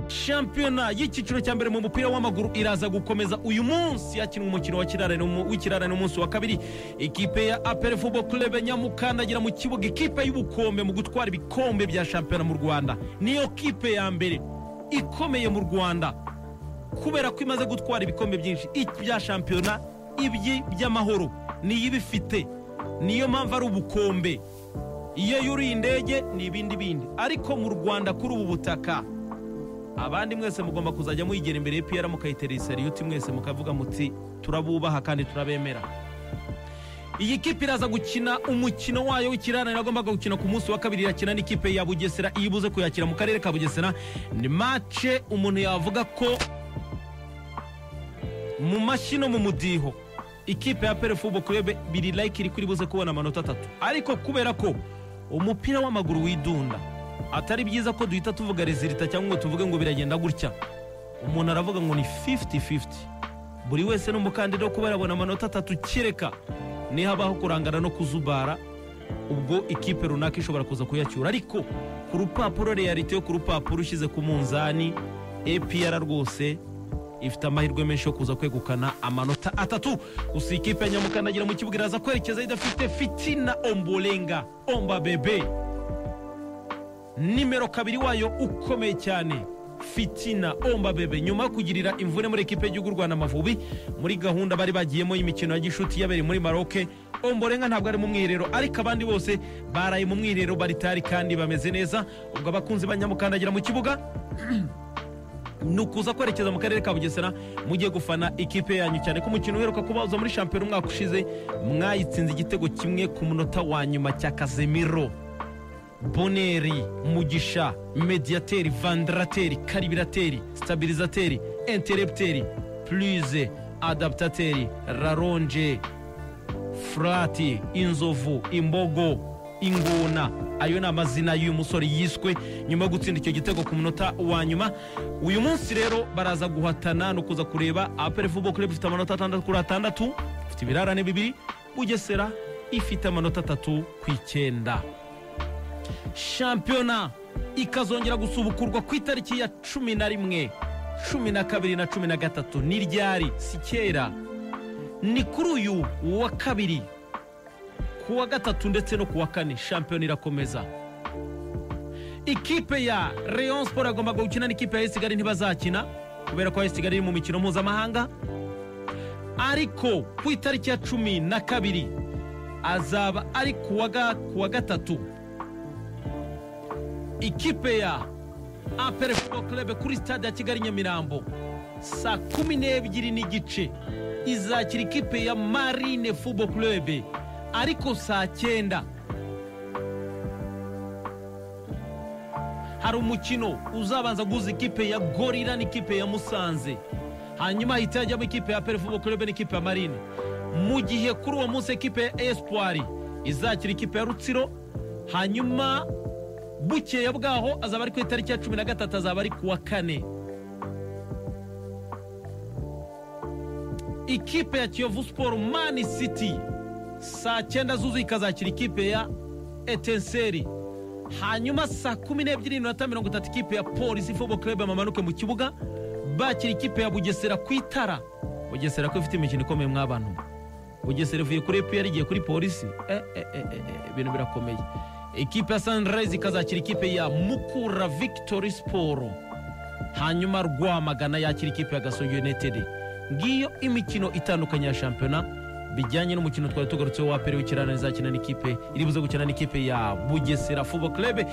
shampiyona y'icyiciro cya mbere mu mupira w'amaguru iraza gukomeza uyu munsi hakinwa umukino wa kirara w'ikirara n'umunsi wa kabiri ikipe ya apere fubo kurebe nyamukandagira mu kibuga ikipe y'ubukombe mu gutwara ibikombe bya shampiyona mu rwanda niyo kipe ya mbere ikomeye mu rwanda kubera ko imaze gutwara ibikombe byinshi ibya shampiyona ibyi by'amahoro niyo ibifite niyo mpamvu ari ubukombe iyo yuriye indege ni ibindi bindi ariko mu rwanda kuri ubu butaka abandi mwese mugomba kuzajya muyigera imbere y'ipiyara mukayitera seriyuti mwese mukavuga muti turabubaha kandi turabemera iyi kipe iraza gukina umukino wayo w'ikirana iragombaga gukina ku munsi wa kabiri irakina n'ikipe ya bugesera iyo ibuze kuyakira mu karere ka bugesera ni mace umuntu yavuga ko mu mashyi no mu mudiho ikipe ya perefubo kurebe biri layike iri kuri buze kubona amanota atatu ariko kubera ko umupira w'amaguru widunda atari byiza ko duhita tuvuga rezilita cyangwa ngo tuvuge ngo biragenda gutya umuntu aravuga ngo ni fifiti fifiti buri wese n'umukandida wo kuba yabona amanota atatu kereka habaho kurangana no kuzubara ubwo ikipe runaka ishobora kuza kuyacyura ariko ku rupapuro reyalite yo ku rupapuro ushyize ku munzani epiyara rwose ifite amahirwe menshi yo kuza kwegukana amanota atatu gusa ikipe ya nyamukandagira mu kibuga iraza kwerekeza idafite fitina omborenga omba bebe nimero kabiri wayo ukomeye cyane fitina omba bebe nyuma yo kugirira imvune muri ekipe y'igihugu rwanda amavubi muri gahunda bari bagiyemo y'imikino ya gishuti yabereye muri maroke omborenga ntabwo ari mu mwiherero ariko abandi bose baraye mu mwiherero baritari kandi bameze neza ubwo abakunzi banyamukandagira mu kibuga ni ukuza kwerekeza mu karere ka bugesera mugiye gufana ikipe yanyu cyane ko umukino uheruka kubaza muri shampiyona umwaka ushize mwayitsinze igitego kimwe ku munota wa nyuma cya kazemiro boneri mugisha mediyateri vandarateri karibirateri sitabirizateri enterebuteri purize adaputateri raronje furati inzovu imbogo ingona ayo ni amazina y'uyu musore yiswe nyuma yo gutsinda icyo gitego ku munota wa nyuma uyu munsi rero baraza guhatana no kuza kureba apere fubo kureba ifite amanota atandatu kuri atandatu ifite ibirarane bibiri bugesera ifite amanota atatu ku icyenda shampiyona ikazongera gusubukurwa ku itariki ya cumi na rimwe cumi na kabiri na cumi na gatatu ni ryari si kera ni kuri uyu wa kabiri ku wa gatatu ndetse no ku wa kane shampiyona irakomeza ikipe ya leon sport agomba gukina n'ikipe ya esigali ntibazakina kubera ko esigali iri mu mikino mpuzamahanga ariko ku itariki ya cumi na kabiri azaba ari ku wa gatatu ikipe ya apere football club kuri stade ya kigali nyamirambo saa kumi n'ebyiri n'igice izakira ikipe ya marine football club ariko saa cyenda hari umukino uzabanza guhuza ikipe ya gorira n'ikipe ya musanze hanyuma hahita hajyamo ikipe ya perefubo kurebe n'ikipe ya marine mu gihe kuri uwo munsi ikipe ya esipwari izakira ikipe ya rutsiro hanyuma bukeya bwaho azaba ari ku itariki ya cumi na gatatu azaba ari ku wa kane ikipe ya kiyovu siporo mani siti saa cyenda zuzuye ikazakira ikipe ya etenseri hanyuma saa kumi n'ebyiri n'iminota mirongo itatu ikipe ya polisi fobo kurebe bamanuke mu kibuga bakira ikipe ya bugesera ku itara bugesera ko ifite imikino ikomeye mw'abantu bugesera ivuye kuri epiyara igiye kuri polisi ibintu birakomeye ikipe ya sanirayizi ikazakira ikipe ya mukura vigitori siporo hanyuma rwamagana yakira ikipe ya gasogi yunitedi ngiyo imikino itandukanye ya shampiyona bijyanye n'umukino twari tugarutseho wa pere w'ikirana izakina n'ikipe iri buze gukina n'ikipe ya bugesera fubo kurebe